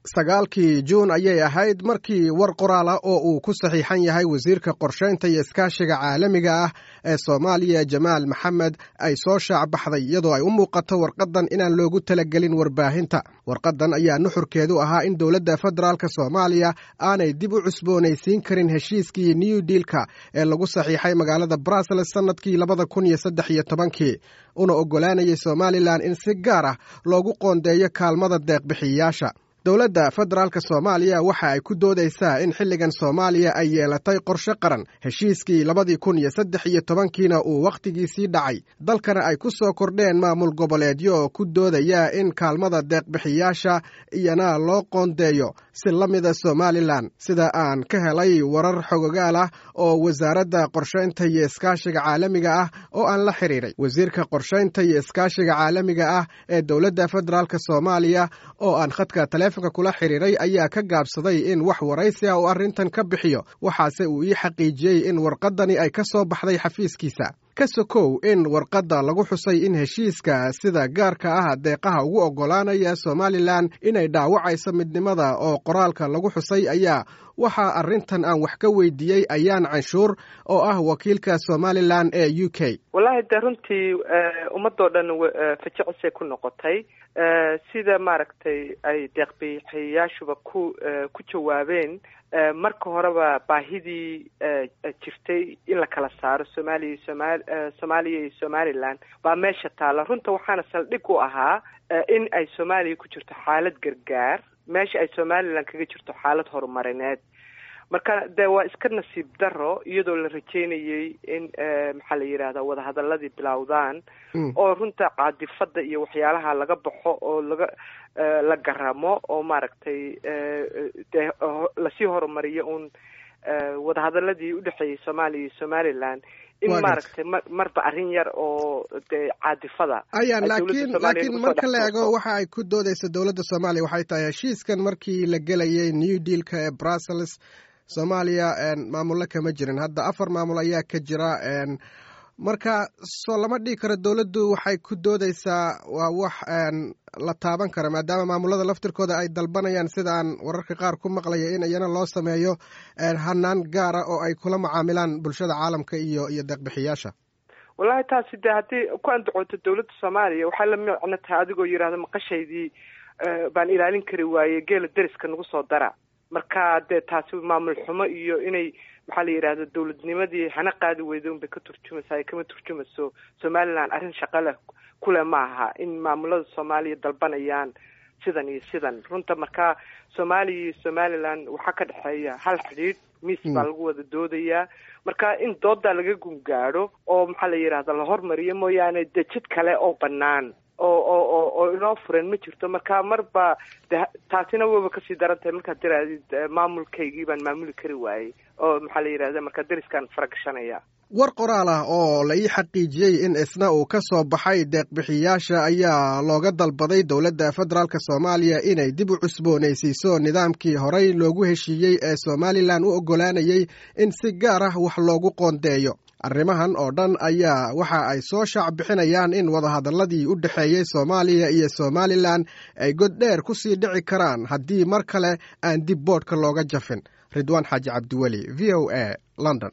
sagaalkii juun ayay ahayd markii war qoraal ah oo uu ku saxiixan yahay wasiirka qorshaynta iyo iskaashiga caalamiga ah ee soomaaliya jamaal maxamed ay soo shaac baxday iyadoo ay u muuqato warqadan inaan loogu talagelin warbaahinta warqadan ayaa nuxurkeedu ahaa in dowladda federaalk soomaaliya aanay dib u cusboonaysiin karin heshiiskii new dealka ee lagu saxiixay magaalada brussels sannadkii labada kun iyo saddex iyo tobankii una oggolaanayay somalilan in si gaar ah loogu qoondeeyo kaalmada deeqbixiyayaasha dowladda federaalk soomaaliya waxa ay ku doodaysaa in xilligan soomaaliya ay yeelatay qorshe qaran heshiiskii labadii kun iyo saddex iyo tobankiina uu wakhtigiisii dhacay dalkana ay ku soo kordheen maamul goboleedyo oo ku doodaya in kaalmada deeqbixiyaasha iyana loo qoondeeyo si la mida somalilan sida aan ka helay warar xogogaal ah oo wasaaradda qorshaynta iyo iskaashiga caalamiga ah oo aan la xiriiray wasiirka qorshaynta iyo iskaashiga caalamiga ah ee dowladda federaalk soomaaliya oo aan khadka taleefonka kula xiriiray ayaa ka gaabsaday in wax waraysi ah uu arrintan ka bixiyo waxaase uu ii xaqiijiyey in warqadani ay ka soo baxday xafiiskiisa ka sokow in warqadda lagu xusay in heshiiska sida gaarka ah deeqaha ugu oggolaanaya somalilan inay dhaawacayso midnimada oo qoraalka lagu xusay ayaa waxaa arrintan aan wax ka weydiiyey ayaan canshuur oo ah wakiilka somalilan ee u k wallaahi de runtii ummadoo dhan fajicisay ku noqotay sida maaragtay ay deeqbixiyayaashuba ku ku jawaabeen marka horeba baahidii jirtay in la kala saaro soomaaliya iyo somal soomaaliya iyo somaliland baa meesha taalla runta waxaana saldhig u ahaa in ay soomaaliya ku jirto xaalad gargaar meesha ay somaliland kaga jirto xaalad horumarineed marka de waa iska nasiib daro iyadoo la rajeynayay in maxaa la yidhahda wadahadaladii bilowdaan oo runta caadifada iyo waxyaalaha laga baxo oo laga la garamo oo maaragtay de lasii horumariyo un wadahadaladii udhexeeyay soomaaliya iyo somaliland in maaragtay marba arrin yar oo de caadifada aya laakiin laakiin marka la eego waxa ay ku doodeysa dowladda soomaaliya waxay tahay heshiiskan markii la gelayay new dealka ee brussels soomaaliya maamullo kama jirin hadda afar maamul ayaa ka jira marka soo lama dhigi karo dowladdu waxay ku doodeysaa waa wax la taaban kara maadaama maamulada laftirkooda ay dalbanayaan sida aan wararka qaar ku maqlaya in iyana loo sameeyo hanaan gaara oo ay kula macaamilaan bulshada caalamka iyo iyo deeqbixiyaasha wallahi taasi de haddii ku andacooto dowladda soomaaliya waxay la micno tahay adigoo yidhahda maqashaydii baan ilaalin kari waaye geela deriska nagu soo dara marka dee taasi maamul xumo iyo inay maxaa la yidhahda dowladnimadii hana qaadi weyda unbay ka turjumaysaa kama turjumayso somaliland arrin shaqa leh kule ma aha in maamulada soomaaliya dalbanayaan sidan iyo sidan runta marka soomaaliya iyo somaliland waxaa ka dhexeeya hal xidhiidh miis baa lagu wada doodayaa marka in doodaa laga gungaadho oo maxaa la yidhahda la hormariyo mooyaane de jid kale oo banaan oo oo oo oo inoo furan ma jirto marka marba de taasina waba kasii daran tahay markaad tirahdid maamulkaygii baan maamuli kari waayey oo maxaa la yidhahda marka deriskaan faragashanaya war qoraal ah oo la ii xaqiijiyey in isna uu ka soo baxay deeqbixiyaasha ayaa looga dalbaday dowladda federaalk soomaaliya inay dib u cusboonaysiiso nidaamkii horey loogu heshiiyey ee somalilan u oggolaanayay in si gaar ah wax loogu qoondeeyo arrimahan oo dhan ayaa waxa ay soo shaac bixinayaan in wadahadaladii u dhexeeyey soomaaliya iyo somalilan ay god dheer ku sii dhici karaan haddii mar kale aan dib boodhka looga jafin ridwaan xaaji cabdiweli v o a london